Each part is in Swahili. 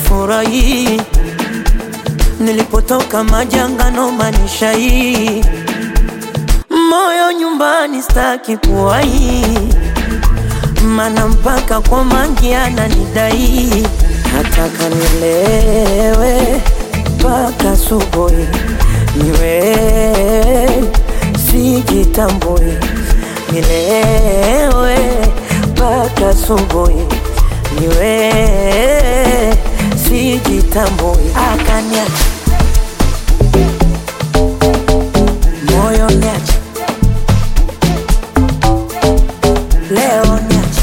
sifurahi nilipotoka majangano manisha hii moyo nyumbani staki kuwai mana mpaka kwa mangi ananidai nataka nilewe mpaka subuhi niwe sijitambui nilewe mpaka subuhi niwe sijitambui akaniacha moyo niacha leo niacha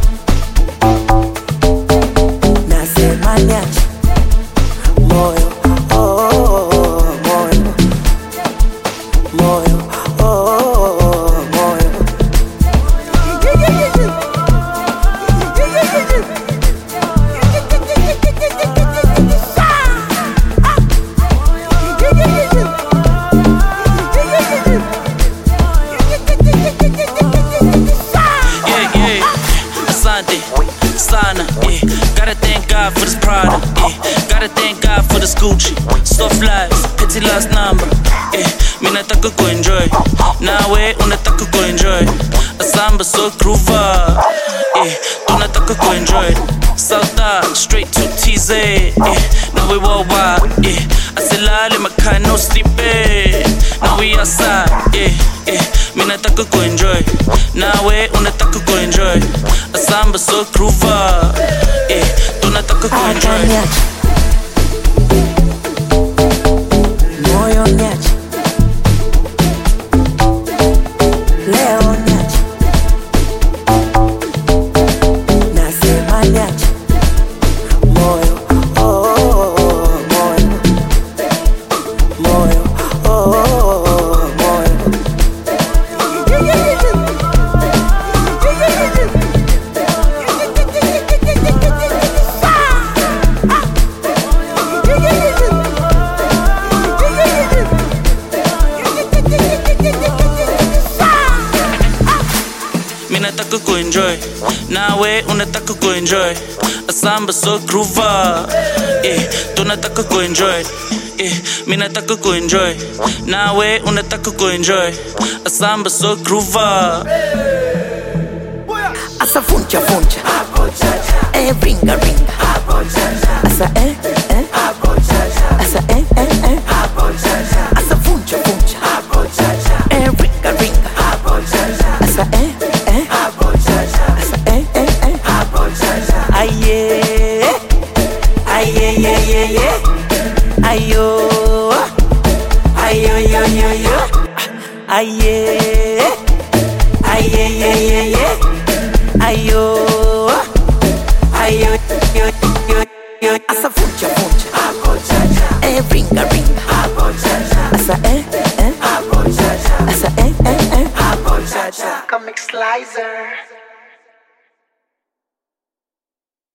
nasema niacha moyo oh, oh, oh, moyo moyo oh, oh, oh, moyo Yeah, yeah. Asante, sana, yeah. Gotta thank God for this product, yeah. Gotta thank God for this Gucci. Soft lives, pity last number, yeah. Mi nataka kuenjoy, nawe unataka kuenjoy. Asamba so groover, yeah. Tunataka kuenjoy. South Dock, straight to TZ, yeah. Now we worldwide, yeah. Asilale makai no sleeping. Now we outside, yeah, yeah. Mi nataka kuenjoy, nawe unataka kuenjoy. Asamba so groover, yeah. Tunataka kuenjoy. akaniacha moyo niacha leo niacha nasema niacha moyo oh, oh, oh, moyo moyo oh, oh, oh, moyo Mi nataka kuenjoy, nawe unataka kuenjoy. Asamba so groover, eh, tunataka kuenjoy. Eh, mi nataka kuenjoy, nawe unataka kuenjoy. Asamba so groover. asa funcha funcha eh ringa ringa asa eh eh asa eh eh eh asa funcha funcha eh ringa ringa asa eh eh asa eh eh eh aye aye ye ye ye ayo ayo yo yo yo aye aye ye ye ye ayo ayo yo yo yo asa funcha funcha eh ringa ringa asa eh eh asa eh eh eh Comic Slicer.